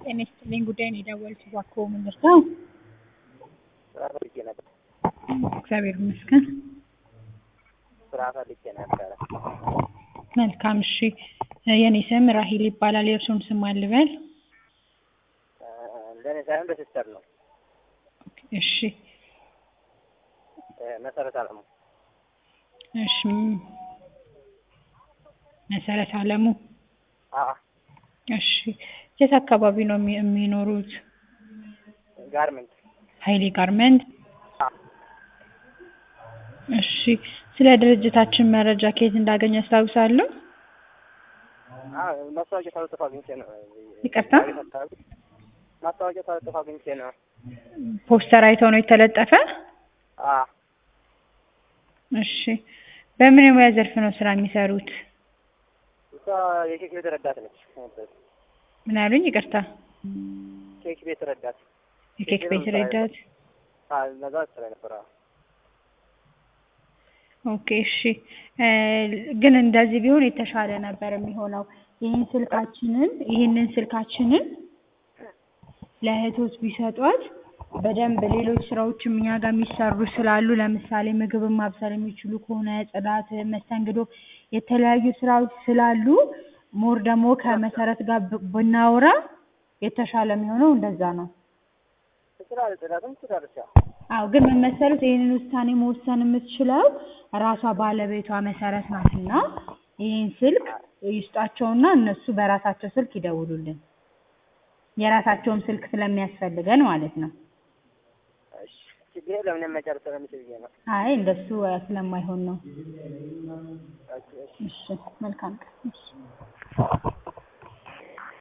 ጤና ይስጥልኝ ጉዳይ ነው የደወልኩት እባክዎ ምን ልርዳው? ስራ ፈልጌ ነበር። እግዚአብሔር ይመስገን። ስራ ፈልጌ ነበረ። መልካም እሺ። የኔ ስም ራሂል ይባላል። የእርሶን ስም ማን ልበል? እ ለእኔ ሳይሆን ለሲስተር ነው። እሺ እ መሰረት አለሙ። እሺ መሰረት አለሙ። አዎ እሺ የት አካባቢ ነው የሚ- የሚኖሩት? ጋርመንት። ሀይሌ ጋርመንት። አዎ እሺ ስለ ድርጅታችን መረጃ ከየት እንዳገኘ ያስታውሳሉ? አዎ ማስታወቂያ ተለጥፎ አግኝቼ ነው። ይቅርታ? ማስታወቂያ ተለጥፎ አግኝቼ ነው። ፖስተር አይተው ነው የተለጠፈ? አዎ እሺ በምን የሙያ ዘርፍ ነው ስራ የሚሰሩት? እሷ የኬክ ቤት ረዳት ነች። ምን አሉኝ? ይቅርታ። ኬክ ቤት ረዳት። የኬክ ቤት ረዳት። አዎ እነዛ ስራ ነበር። አዎ ኦኬ እሺ እ ግን እንደዚህ ቢሆን የተሻለ ነበር የሚሆነው። ይህን ስልካችንን ይህንን ስልካችንን ለእህቶች ቢሰጧት በደንብ ሌሎች ስራዎችም እኛ ጋር የሚሰሩ ስላሉ ለምሳሌ ምግብን ማብሰል የሚችሉ ከሆነ ጽዳት፣ መስተንግዶ የተለያዩ ስራዎች ስላሉ ሞር ደግሞ ከመሰረት ጋር ብ- ብናወራ የተሻለ የሚሆነው እንደዛ ነው። ትችላለች፣ ጽዳትም ትችላለች። አዎ አዎ ግን ምን መሰሉት ይህንን ውሳኔ መወሰን የምትችለው ራሷ ባለቤቷ መሰረት ናትና ይህን ስልክ ይስጧቸውና እነሱ በራሳቸው ስልክ ይደውሉልን። የራሳቸውም ስልክ ስለሚያስፈልገን ማለት ነው። እሺ ችግር የለም። እኔም መጨረስ ስለምችል ብዬ ነው። አይ እንደሱ ስለማይሆን ነው። ኦኬ፣ እሺ። እሺ መልካም ቀን። እሺ